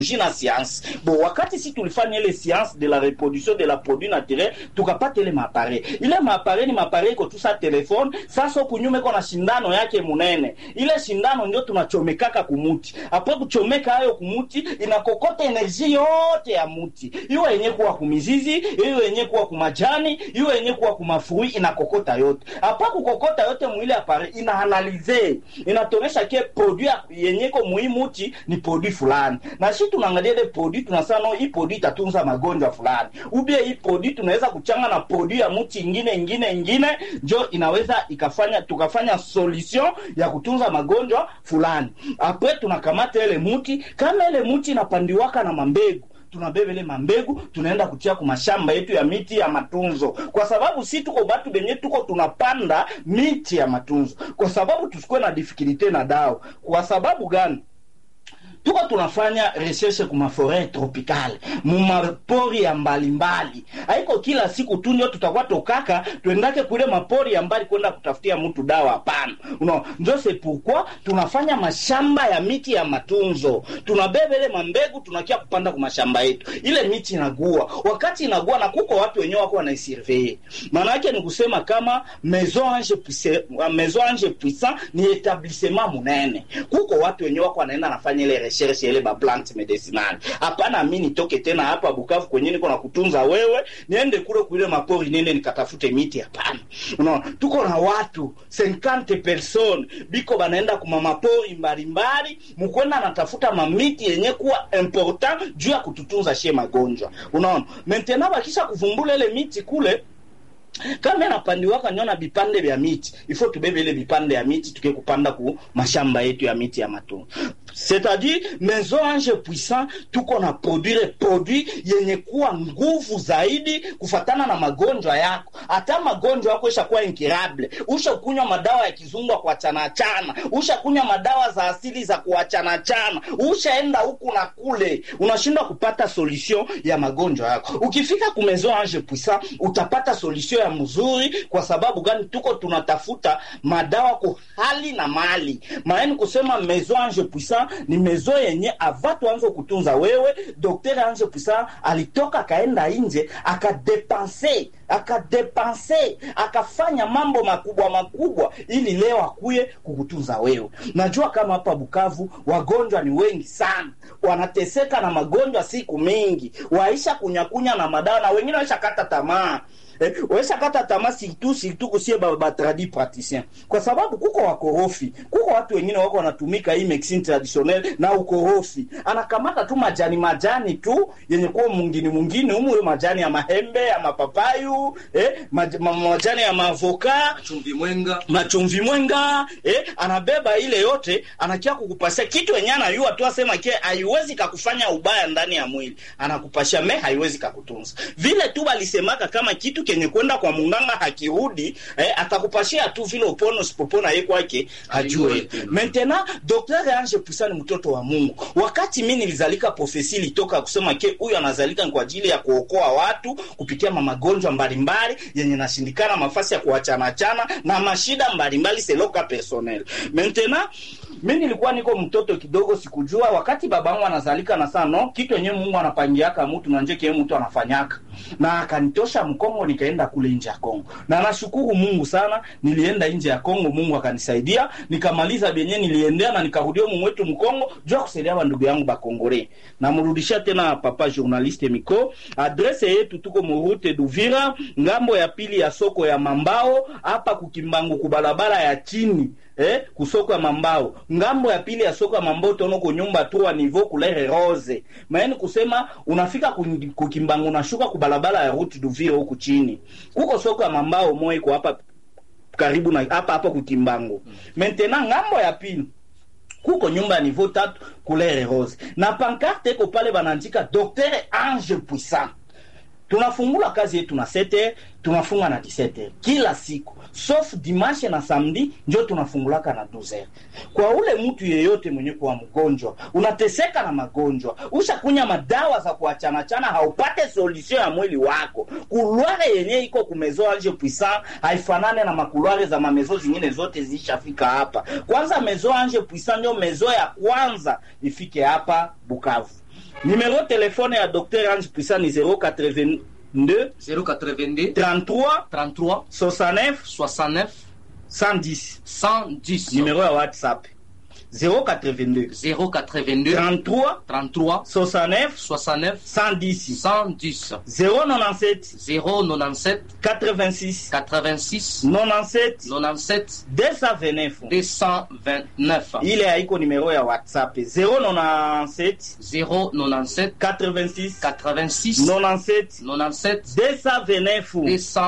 na science bo wakati si tulifanya ile science de la reproduction de la produit naturel tukapata ile maapare ile maapare ni maapare iko tu sa telefone sasa kunyume iko na shindano yake munene ile shindano ndio tunachomekaka kumuti apo kuchomeka hayo kumuti inakokota energie yote ya muti iwe yenye kuwa kumizizi iwe yenye kuwa kumajani iwe yenye kuwa kumafui inakokota yote apa kukokota yote mwile apare inaanalize inatonesha ke produit yenye ko muhimuti ni produit fulani na shi tunaangalia ile produit tunasema no hii produit itatunza magonjwa fulani ubie hii produit tunaweza kuchanga na produit ya mti ingine ingine ingine njo inaweza ikafanya tukafanya solution ya kutunza magonjwa fulani apre tunakamata ile mti kama ile mti inapandiwaka na mambegu tunabeba ile mambegu tunaenda kutia ku mashamba yetu ya miti ya matunzo kwa sababu si tuko batu benye tuko tunapanda miti ya matunzo kwa sababu tusikuwe na difikilite na dawa kwa sababu gani tuko tunafanya recherche ku maforet tropicale mumapori ya mbalimbali haiko kila siku tu ndio tutakuwa tokaka tuendake kule mapori ya mbali kwenda kutafutia mtu dawa hapana no, njo se pourquoi tunafanya mashamba ya miti ya matunzo tunabeba ile mambegu tunakia kupanda ku mashamba yetu ile miti inagua wakati inagua na kuko watu wenyewe wako wanaisurveye maana yake ni kusema kama maison ange puissant, maison ange puissant ni etablissement munene kuko watu wenyewe wako wanaenda nafanya ile recherche ile ba plant medicinal hapana mi nitoke tena hapa bukavu kwenye niko na kutunza wewe niende kule kule mapori niende nikatafute miti hapana unaona tuko na watu 50 person biko banaenda kuma mapori mbalimbali mukwenda anatafuta mamiti yenye kuwa important juu ya kututunza shie magonjwa unaona maintenant bakisha kuvumbula ile miti kule kama inapandiwaka nyona vipande vya miti ifo tubebe ile vipande ya miti tukie kupanda ku mashamba yetu ya miti ya matunda c'est-à-dire maison ange puissant tuko na produire produit yenye kuwa nguvu zaidi kufatana na magonjwa yako hata magonjwa yako ishakuwa incurable ushakunywa madawa ya kizungu kuachana chana ushakunywa madawa za asili za kuachana chana ushaenda huku na kule unashindwa kupata solution ya magonjwa yako ukifika ku maison ange puissant utapata solution ya mzuri kwa sababu gani tuko tunatafuta madawa kwa hali na mali maana kusema maison ange puissant ni mezo yenye ava tuanze kutunza wewe dokter ange puissant alitoka akaenda nje akadepanse akadepanse akafanya mambo makubwa makubwa ili leo akuye kukutunza wewe najua kama hapa bukavu wagonjwa ni wengi sana wanateseka na magonjwa siku mingi waisha kunyakunya na madawa na wengine waisha kata tamaa eh, waisha kata tamaa surtout surtout kusie ba, ba tradi praticien kwa sababu kuko wakorofi kuko watu wengine wako wanatumika hii medicine traditionnelle na ukorofi anakamata tu majani majani tu yenye kuwa mungini mungini humu hiyo majani ya mahembe ya mapapayu eh, maj, ma, majani ya mavoka chumvi mwenga machumvi mwenga eh, anabeba ile yote anakia kukupasia kitu yenye anayua tu asema ke haiwezi kakufanya ubaya ndani ya mwili anakupashia me haiwezi kakutunza vile tu balisemaka kama kitu kenye kwenda kwa munganga hakirudi eh, atakupashia tu vile upono usipopona ye kwake hajue Hajue tena. maintenant docteur ange pusa ni mtoto wa mungu wakati mi nilizalika profesi ilitoka kusema ke huyu anazalika ni kwa ajili ya kuokoa watu kupitia mamagonjwa mbalimbali yenye nashindikana mafasi ya kuachanachana na mashida mbalimbali seloka personnel maintenant mi nilikuwa niko mtoto kidogo sikujua wakati babangu anazalika na saa no kitu yenyewe mungu anapangiaka mtu na nje kile mtu anafanyaka na akanitosha mkongo nikaenda kule nje ya kongo na nashukuru mungu sana nilienda nje ya kongo mungu akanisaidia nikamaliza benye niliendea na nikarudia mu mwetu mkongo juu ya kusaidia bandugu yangu bakongore namrudishia tena papa journaliste miko adrese yetu tuko murute duvira ngambo ya pili ya soko ya mambao hapa kukimbangu kubalabala ya chini eh, kusoko ya mambao ngambo ya pili ya soko ya mambao tono ko nyumba tu wa niveau couleur rose maana kusema unafika ku- kukimbangu unashuka kubalabala ya route duvira huku chini kuko soko ya mambao moyo iko hapa karibu na hapa hapa kukimbangu maintenant ngambo ya pili kuko nyumba ya niveau tatu couleur rose na pancarte iko pale banaandika docteur ange puissant tunafungula kazi yetu na 7 tunafunga na 17 kila siku sauf dimanche na samedi njo tunafungulaka na 12 kwa ule mtu yeyote mwenye kuwa mgonjwa unateseka na magonjwa ushakunya madawa za kuachanachana haupate solution ya mwili wako kulware yenye iko kumezo ange puissant haifanane na makulware za mamezo zingine zote zishafika hapa kwanza mezo ange puissant ndio mezo ya kwanza ifike hapa bukavu Numero telefone ya Dr Ange Puissant ni 082 082 33 33 69 69 110. 110 Numero ya WhatsApp 082 082 33 33 69 69 110 110 097 097 86 86 97 97 229 229 ile haiko numero ya WhatsApp 097 097 86 86 97 97 229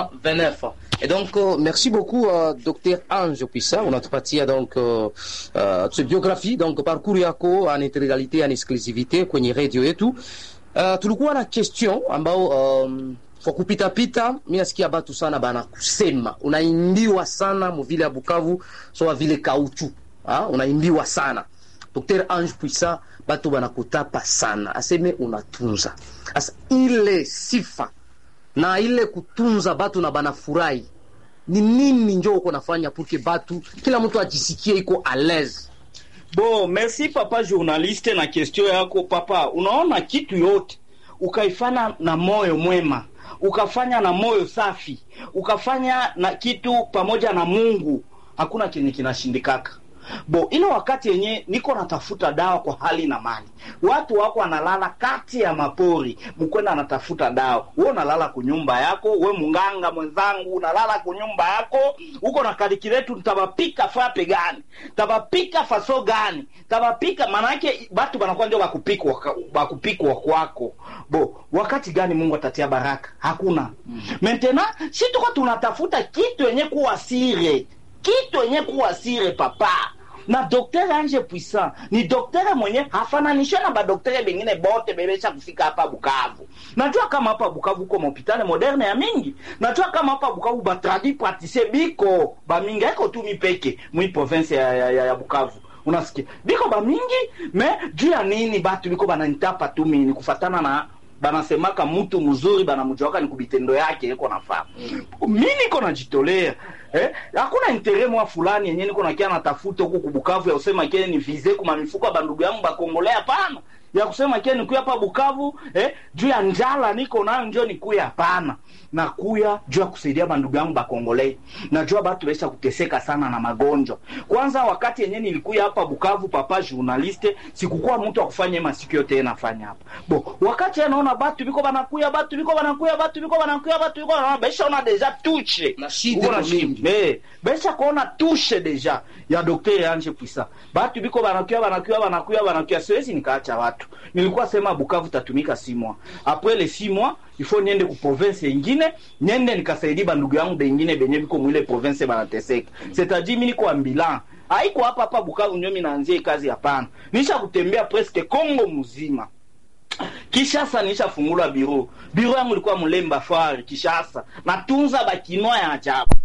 229 et donc euh, merci beaucoup euh, docteur Ange Pissa unatupatia donc uh, uh, biographie donc parcours yako en intégralité en exclusivité kwenye radio yetu uh, tulikuwa na question ambao um, kwa kupitapita mi nasikia batu sana bana kusema unaimbiwa sana muvile ya Bukavu soa vile kauchu ha? unaimbiwa sana Dr Ange Puissa batu banakutapa sana aseme unatunza asa ile sifa na ile kutunza batu na banafurahi ni nini njo uko nafanya purke batu kila mtu ajisikie iko a l'aise Bo, merci papa journaliste na question yako papa. Unaona kitu yote ukaifanya na moyo mwema, ukafanya na moyo safi, ukafanya na kitu pamoja na Mungu, hakuna kenye kinashindikaka. Bo, ile wakati yenye niko natafuta dawa kwa hali na mali, watu wako wanalala kati ya mapori, mkwenda anatafuta dawa, we unalala kunyumba yako, we munganga mwenzangu unalala kunyumba yako, uko na kalikiletu, tabapika fape gani, tabapika faso gani, tabapika maana yake batu banakuwa ndio bakupikwa bakupikwa kwako. Bo, wakati gani Mungu atatia baraka? Hakuna. Maintenant si tuko tunatafuta kitu yenye kuwa sire kitu yenye kuwa sire papa na doktere Ange Puissant ni doktere mwenye hafananishwe na badoktere bengine bote bebesha kufika hapa Bukavu. Najua kama hapa Bukavu uko mahopitali moderne ya mingi, najua kama hapa Bukavu batradi pratise biko bamingi aiko tu mipeke mwi province ya, ya, ya, ya Bukavu unasikia biko bamingi me juu ya nini batu biko bananitapa tu mini kufatana na banasemaka mtu mzuri banamjuaka ni kubitendo yake iko nafaa mi niko najitolea eh? hakuna intere mwa fulani yenye niko nakia natafuta huku kubukavu ya kusema kile ni vize kuma mifuko ya bandugu yangu bakongolea hapana ya kusema kile nikuya hapa bukavu eh? juu ya njala niko nayo njo nikuya hapana nakuya juu ya kusaidia bandugu yangu bakongolei najua batu baisha kuteseka sana na magonjwa kwanza wakati yenye nilikuya hapa bukavu papa journaliste sikukuwa mtu wa kufanya masiku yote nafanya hapa bo wakati anaona batu biko banakuya batu biko banakuya batu biko banakuya batu biko banakuya baisha ona deja tuche Na shida Uko na iko mingi. shida. Eh, baisha kuona tushe deja ya Dr. Ange Puissant. Batu biko banakuya banakuya banakuya banakuya siwezi nikaacha watu. Nilikuwa sema Bukavu tatumika si mois. Après les six mois, il faut niende ku province ingine, niende nikasaidia bandugu yangu bengine benye biko mwile province banateseka. C'est-à-dire mimi niko ambulant. Haiko hapa hapa Bukavu ndio mimi naanzia hii kazi hapana. Nisha kutembea presque Congo mzima. Kishasa nishafungula biro. Biro yangu ilikuwa Mlemba Fari Kishasa. Natunza bakinoa ya ajabu.